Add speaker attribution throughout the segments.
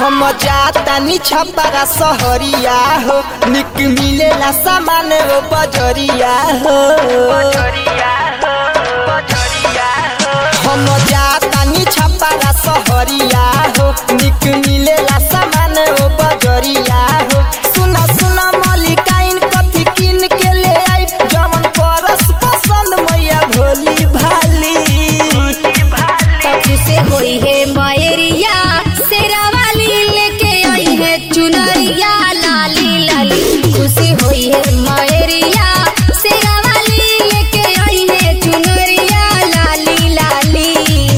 Speaker 1: हम जातानी छपारा सहरिया हो निक मिलेला सामान वो बजरिया हो हम जातानी छपारा सहरिया हो निक मिलेला सामान वो बजरिया हो सुना सुना मलिकाइन कथी किन के ले आई जवन परस पसंद मैया भोली भाली
Speaker 2: तब से होई है मयरिया शेरा वाली लेके आई है चुनरिया लाली लाली खुशी होई है मयरिया शेरा वाली लेके आई है चुनरिया लाली लाली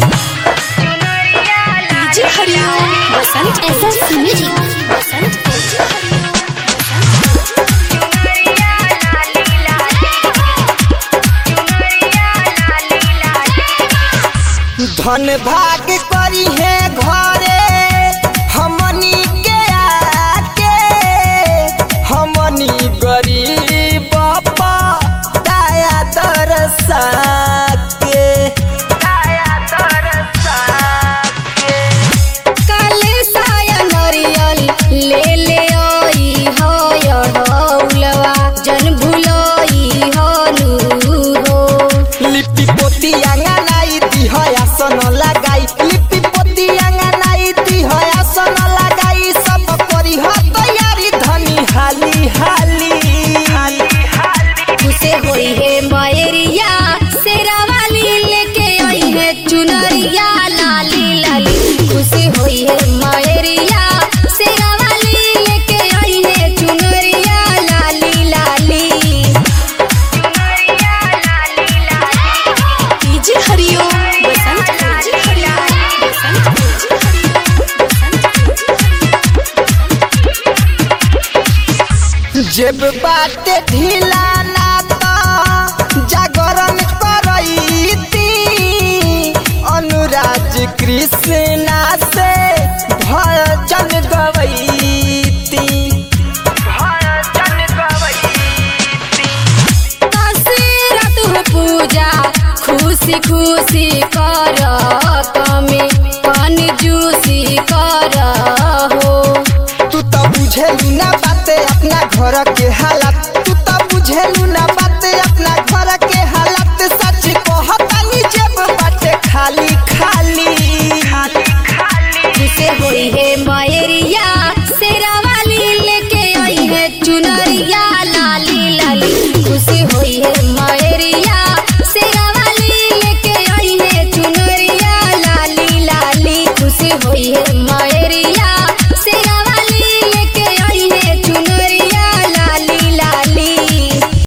Speaker 3: DJ Hariom Basant
Speaker 2: SS music Basant
Speaker 1: धन भाग करी है घरे हमनी के आके हमनी गरीब दया दरसा के
Speaker 2: काले साया नरियल ले ले आई हो यड़ौलवा जन भुलई हो नू हो
Speaker 1: लिपि पोती आंगनाई दी है आसन लगाई लिपि पोती आंगनाई दी है आसन लगाई सब करी है तैयारी धनी हाली हाली
Speaker 2: खुशे होई है मयरिया शेरा वाली लेके आई है चुनरिया लाली लाली खुशी होई है मयरिया शेरा वाली लेके आई है चुनरिया लाली लाली
Speaker 3: DJ Hariom Basant DJ Hariom Basant DJ
Speaker 1: जेब बाटे ढीला ना तो जागरण करईती अनुराज कृष्णा से भजन गवैती
Speaker 2: दशरथ हो पूजा खुशी खुशी कर कमे कन जूसी कर हो
Speaker 1: तू तो बुझेलू ना बाते अपना घर के हालत तू तो बुझेलू ना बाते अपना घर के हालत सच कहतानी जेब बाटे खाली खाली
Speaker 2: जिसे होई है मयरिया शेरा वाली लेके आई है चुनरिया लाली लाली खुशी होई है मयरिया शेरा वाली लेके आई है चुनरिया लाली लाली खुशी होई है मय